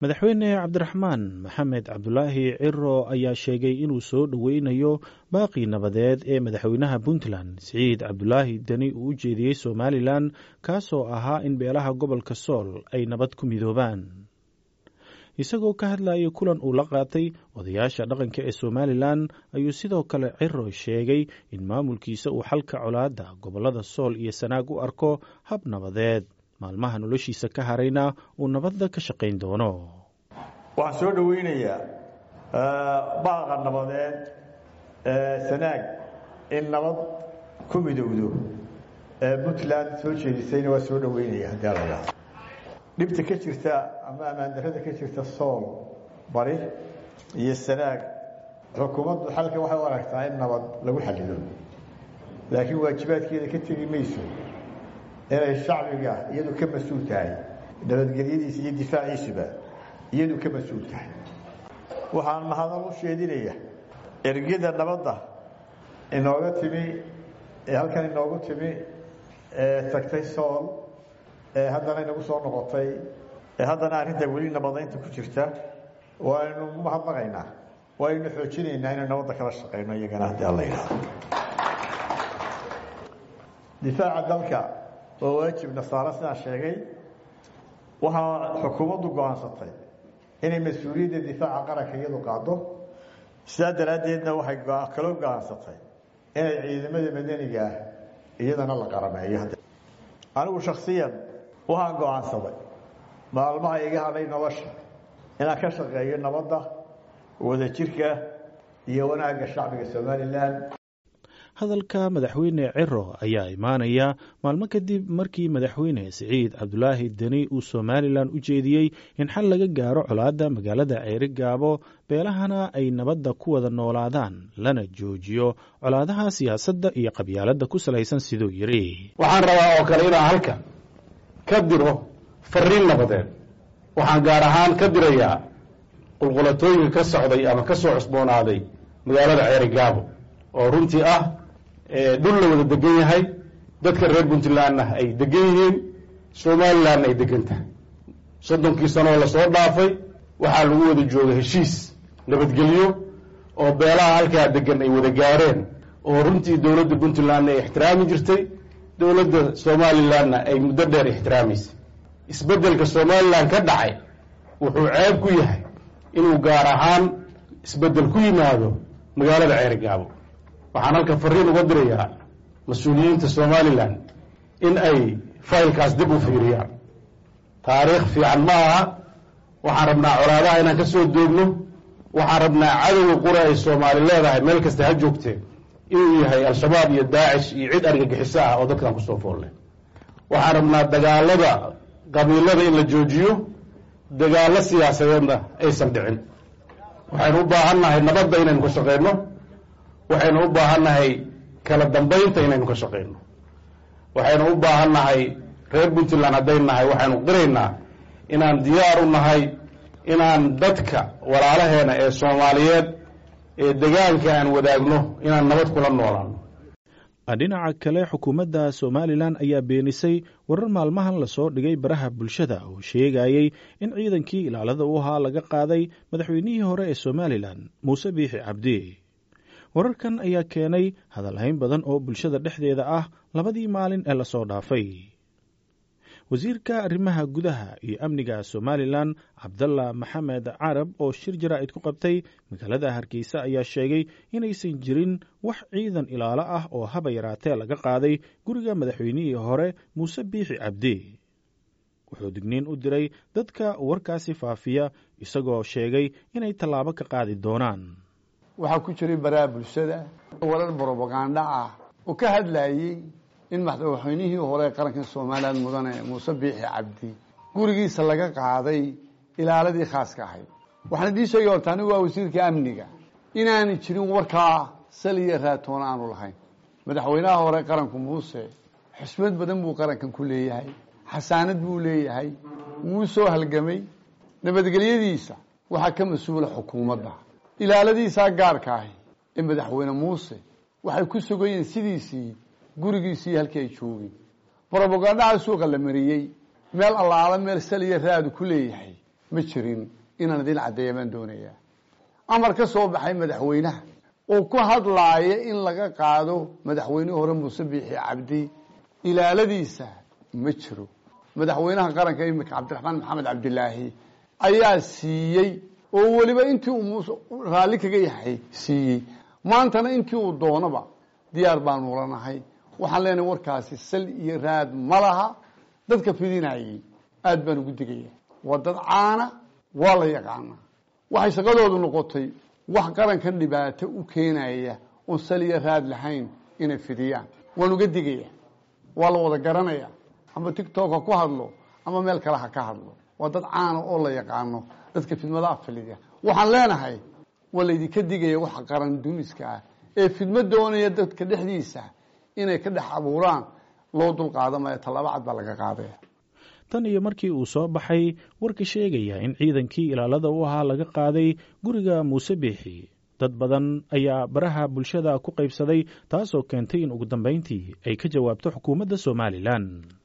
madaxweyne cabdiraxmaan maxamed cabdulaahi ciro ayaa sheegay inuu soo dhoweynayo baaqii nabadeed ee madaxweynaha puntland siciid cabdulaahi deni uu u jeediyey somalilan kaasoo ahaa in beelaha gobolka sool ay nabad ku midoobaan isagoo ka hadlayay kulan uu la qaatay odayaasha dhaqanka ee somalilan ayuu sidoo kale ciro sheegay in maamulkiisa uu xalka colaadda gobollada sool iyo sanaag u arko hab nabadeed maalmaha noloshiisa ka harayna uu nabadda ka shaqayn doono waxaan soo dhoweynayaa baaqa nabadeed sanaag in nabad ku midowdo puntland soo jeedisayna waa soo dhoweynaya haddii ala yidhahdo dhibta ka jirta ama ammaandarrada ka jirta sool bari iyo sanaag xukuumaddu xalka waxay u aragtaa in nabad lagu xallido laakiin waajibaadkeeda ka tegi mayso inay shacbiga iyadu ka mas-uul tahay nabadgelyadiisa iyo difaaciisuba iyadu ka mas-uul tahay waxaan mahadal u sheedinaya ergada nabadda inooga timi ee halkan inoogu timi ee tagtay sool ee haddana inagu soo noqotay ee haddana arrinta weli nabadaynta ku jirta waaynu mahadnaqaynaa waaynu xoojinaynaa inaynu nabadda kala shaqayno iyagana haddii alla yidhahdo difaaca dalka oo waajib nasaare sidaan sheegay waxaa xukuumaddu go-aansatay inay mas-uuliyadda difaaca qaranka iyadu qaado sidaa daraaddeedna waxay kaloo go-aansatay inay ciidamada madaniga ah iyadana la qarameeyo anigu shaksiyan waxaan go-aansaday maalmaha iga hadhay nolosha inaan ka shaqeeyo nabadda wadajirka iyo wanaagga shacbiga somalilan hadalka madaxweyne ciro ayaa imaanaya maalmo kadib markii madaxweyne siciid cabdulaahi deni uu somalilan u jeediyey in xal laga gaaro colaadda magaalada ceeri gaabo beelahana ay nabadda ku wada noolaadaan lana joojiyo colaadaha siyaasadda iyo qabyaaladda ku salaysan siduu yidhi waxaan rabaa oo kale inaan halka ka diro fariin nabadeed waxaan gaar ahaan ka dirayaa qulqulatooyinka ka socday ama ka soo cusboonaaday magaalada ceeri gaabo oo runtii ah dhul la wada degan yahay dadka reer puntlandna ay degan yihiin somalilandna ay degan tahay soddonkii sanoo lasoo dhaafay waxaa lagu wada jooga heshiis nabadgelyo oo beelaha halkaa degan ay wada gaareen oo runtii dowladda puntlandna ay ixtiraami jirtay dowladda somalilandna ay muddo dheer ixtiraamaysay isbeddelka somalilan ka dhacay wuxuu ceeb ku yahay inuu gaar ahaan isbeddel ku yimaado magaalada ceeri gaabo waxaan halka fariin uga dirayaa mas-uuliyiinta somalilan in ay faylkaas dib u fiiriyaan taariikh fiican ma aha waxaan rabnaa colaadaha inaan ka soo doogno waxaan rabnaa cadowga qura ay soomaali leedahay meel kasta ha joogtee inuu yahay al-shabaab iyo daacish iyo cid argagixiso ah oo dadkan kusoo foolle waxaan rabnaa dagaalada qabiilada in la joojiyo dagaallo siyaasadeedna aysan dhicin waxaynu u baahan nahay nabadda inaynu ka shaqeyno waxaynu u baahan nahay kala dambaynta inaynu ka shaqeyno waxaynu u baahan nahay reer puntland haddayn nahay waxaynu qiraynaa inaan diyaar u nahay inaan dadka walaalaheena ee soomaaliyeed ee degaanka aan wadaagno inaan nabad kula noolaano dhinaca kale xukuumadda somalilan ayaa beenisay warar maalmahan lasoo dhigay baraha bulshada oo sheegayey in ciidankii ilaalada u ahaa laga qaaday madaxweynihii hore ee somalilan muuse biixi cabdi wararkan ayaa keenay hadalhayn badan oo bulshada dhexdeeda ah labadii maalin ee lasoo dhaafay wasiirka arrimaha gudaha iyo amniga somalilan cabdalla maxamed carab oo shir jaraa'id ku qabtay magaalada hargeysa ayaa sheegay inaysan jirin wax ciidan ilaalo ah oo haba yaraatee laga qaaday guriga madaxweynihii hore muuse biixi cabdi wuxuu digniin u diray dadka warkaasi faafiya isagoo sheegay inay tallaabo ka qaadi doonaan waxaa ku jiray baraha bulshada warar brobaganda ah oo ka hadlayey in madaxweynihii hore qaranka somalilan mudane muuse biixi cabdi gurigiisa laga qaaday ilaaladii khaaska ahayd waxaan idiin sheegay horta anigu waa wasiirka amniga inaanay jirin warkaa saliya raatoona aanu lahayn madaxweynaha hore qaranku muuse xusmad badan buu qarankan ku leeyahay xasaanad buu leeyahay wuu soo halgamay nabadgelyadiisa waxaa ka mas-uula xukuumadda ilaaladiisaa gaarka ahi ee madaxweyne muuse waxay ku sugayeen sidiisii gurigiisii halkii ay joogeen brobagandhaha suuqa la mariyey meel allaala meel saliya raadu ku leeyahay ma jirin inaan idin caddeeya baan doonayaa amar ka soo baxay madaxweynaha oo ku hadlaaya in laga qaado madaxweynihii hore muuse biixi cabdi ilaaladiisa ma jiro madaxweynaha qaranka iminka cabdiraxmaan maxamed cabdilaahi ayaa siiyey oo weliba intii uu muuse raalli kaga yahay siiyey maantana intii uu doonaba diyaar baanu lanahay waxaan leenahay warkaasi sal iyo raad ma laha dadka fidinayey aada baan ugu digaya waa dad caana waa la yaqaanaa waxay shaqadoodu noqotay wax qarankan dhibaato u keenaya oon sal iyo raad lahayn inay fidiyaan waan uga digaya waa la wada garanaya ama tictok ha ku hadlo ama meel kale ha ka hadlo waa dad caana oo la yaqaano dadka fidmadaha filiya waxaan leenahay waa laydinka digaya waxa qaran dumiska ah ee fidmo doonaya dadka dhexdiisa inay ka dhex abuuraan loo dulqaadamaya tallaabo cad baa laga qaadaya tan iyo markii uu soo baxay warka sheegaya in ciidankii ilaalada u ahaa laga qaaday guriga muuse biixi dad badan ayaa baraha bulshada ku qaybsaday taasoo keentay in ugu dambayntii ay ka jawaabto xukuumadda somalilan